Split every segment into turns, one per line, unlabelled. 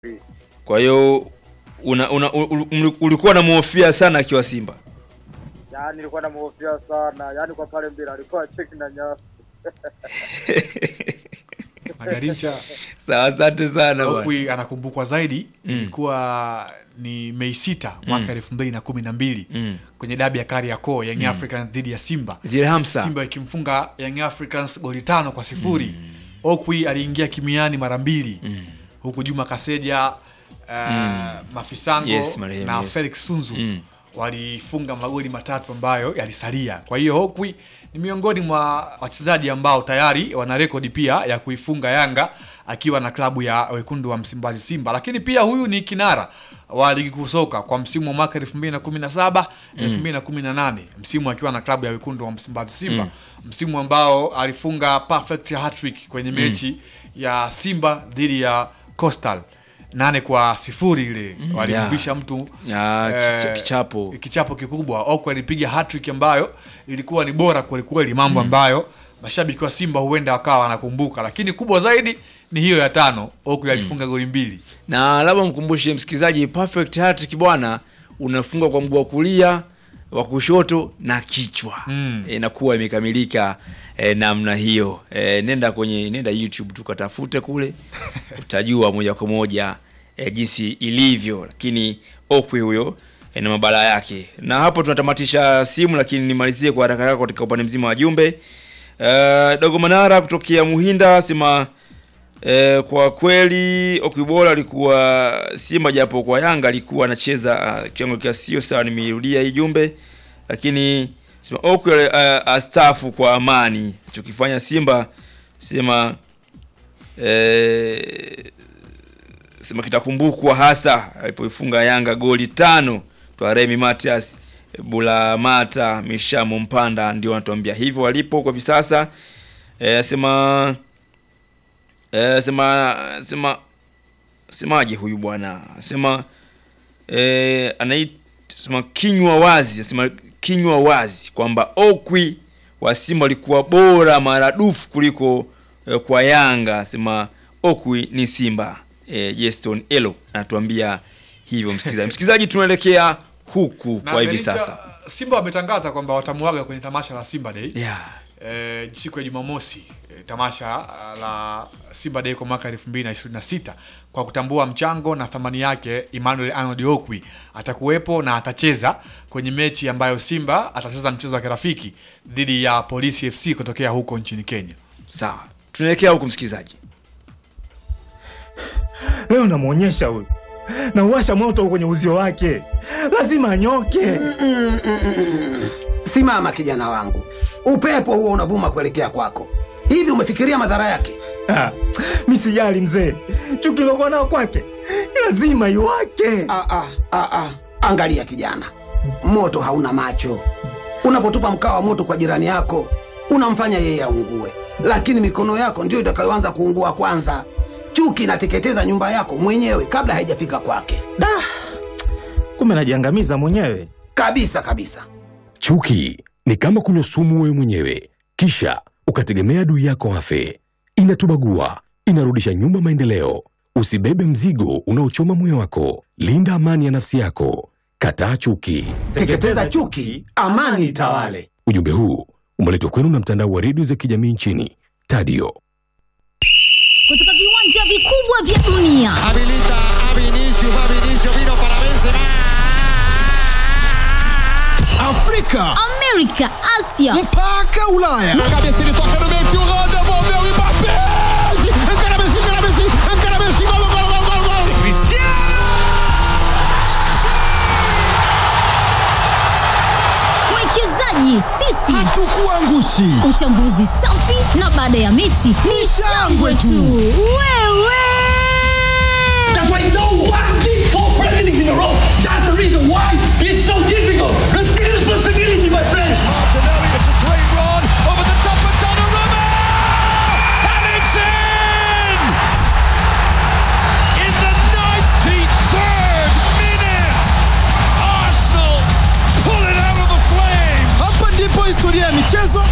Kwa hiyo una, una, u- u- ulikuwa unamhofia sana akiwa Simba.
Yaani nilikuwa namhofia sana, yaani kwa pale mbele alikuwa cheki na nyasi.
Magarincha
Sawa, asante sana bwana.
Okwi anakumbukwa zaidi ilikuwa ni Mei sita mwaka elfu mbili na kumi na mbili
Mm.
kwenye dabi ya Kariakoo Young Africans dhidi ya Simba
Zile hamsa.
Simba ikimfunga Young Africans goli tano kwa sifuri Okwi aliingia kimiani mara mbili huku Juma Kaseja uh, Mafisango
Yes, marehemu,
na
yes.
Felix Sunzu
Mm.
walifunga magoli matatu ambayo yalisalia. Kwa hiyo Okwi ni miongoni mwa wachezaji ambao tayari wana rekodi pia ya kuifunga Yanga akiwa na klabu ya wekundu wa Msimbazi Simba, lakini pia huyu ni kinara wa ligi kuu soka kwa msimu wa mwaka 2017 2018, msimu akiwa na klabu ya wekundu wa Msimbazi Simba, msimu ambao alifunga perfect hat-trick kwenye mechi ya Simba dhidi ya Coastal nane kwa sifuri ile walimvisha mtu
Ya, kicha-
eh,
kichapo.
kichapo kikubwa. Okwi alipiga hat-trick ambayo ilikuwa ni bora kweli kweli, mambo ambayo mashabiki wa Simba huenda wakawa wanakumbuka, lakini kubwa zaidi ni hiyo ya tano. Okwi alifunga goli mbili.
na labda mkumbushe msikilizaji, perfect hat-trick bwana, unafunga kwa mguu wa kulia, wa kushoto na kichwa
Mm.
e, inakuwa imekamilika e, namna hiyo e, nenda kwenye nenda YouTube tukatafute kule utajua moja kwa moja e, jinsi ilivyo, lakini Okwi huyo e, na mabala yake. Na hapo tunatamatisha simu, lakini nimalizie kwa haraka haraka katika upande mzima wa jumbe. Uh, Dogo Manara kutokea Muhinda sema E, kwa kweli Okwibola alikuwa Simba japo kwa Yanga alikuwa anacheza uh, kiwango kia sio sawa. Nimeirudia hii jumbe, lakini sema Okwi uh, astafu kwa amani. Alichokifanya Simba sema e, sema kitakumbukwa hasa alipoifunga Yanga goli tano twa Remi Matias Bulamata Mishamo Mpanda ndio wanatuambia hivyo walipo kwa hivi sasa. E, sema Eh, sema sema semaje huyu bwana sema eh, anait sema kinywa wazi sema kinywa wazi kwamba Okwi wa Simba alikuwa bora maradufu kuliko eh, kwa Yanga sema Okwi ni Simba eh, Jeston Elo anatuambia hivyo msikilizaji msikilizaji tunaelekea huku
Na
kwa hivi
Benita,
sasa
Simba wametangaza kwamba watamuaga kwenye tamasha la Simba Day
yeah.
eh, siku ya Jumamosi eh, tamasha ah, la Simba Day kwa mwaka 2026 kwa kutambua mchango na thamani yake. Emmanuel Arnold Okwi atakuwepo na atacheza kwenye mechi ambayo Simba atacheza mchezo wa kirafiki dhidi ya Polisi FC kutokea huko nchini Kenya.
sawa tunaelekea huku msikilizaji
Leo namwonyesha huyu, nauwasha moto kwenye uzio wake, lazima anyoke.
Simama kijana wangu, upepo huo unavuma kuelekea kwako. Hivi umefikiria madhara yake?
Ah, mi sijali mzee, chuki lokuwa nao kwake lazima iwake.
Ah, ah, ah, ah. Angalia kijana, moto hauna macho. Unapotupa mkaa wa moto kwa jirani yako, unamfanya yeye aungue, lakini mikono yako ndiyo itakayoanza kuungua kwanza. Chuki inateketeza nyumba yako mwenyewe kabla haijafika kwake,
Da, kumbe najiangamiza mwenyewe.
kabisa kabisa.
Chuki ni kama kunywa sumu wewe mwenyewe, kisha ukategemea adui yako afe. Inatubagua, inarudisha nyuma maendeleo. Usibebe mzigo unaochoma moyo wako. Linda amani ya nafsi yako. Kataa chuki.
Teketeza chuki, amani itawale.
Ujumbe huu umeletwa kwenu na mtandao wa redio za kijamii nchini Tadio.
kutoka viwanja vikubwa vya dunia
Habilita a Vinicius, va Vinicius, vino para Benzema.
Afrika
amerika asia
mpaka Ulaya.
Cabeça ele toca no meio, tio Rô, devolveu o Mbappé. Encara Messi, encara Messi, encara Messi, gol, gol, gol, gol, gol.
mwekezaji sisi
Hatukuangushi.
uchambuzi safi na baada ya mechi ni shangwe tu wewe
That's why no one did four presidents in a row. That's the reason why it's so difficult. Take responsibility, my friends.
Martinelli, it's a great run over the top of Donnarumma. And it's in! In the 93rd minute, Arsenal pull it out of the flames.
Hapa ndipo historia ya michezo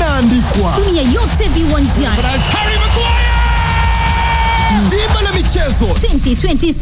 inaandikwa.
dunia yote viwanjani
As Harry Maguire!
Dimba la michezo michezo
2026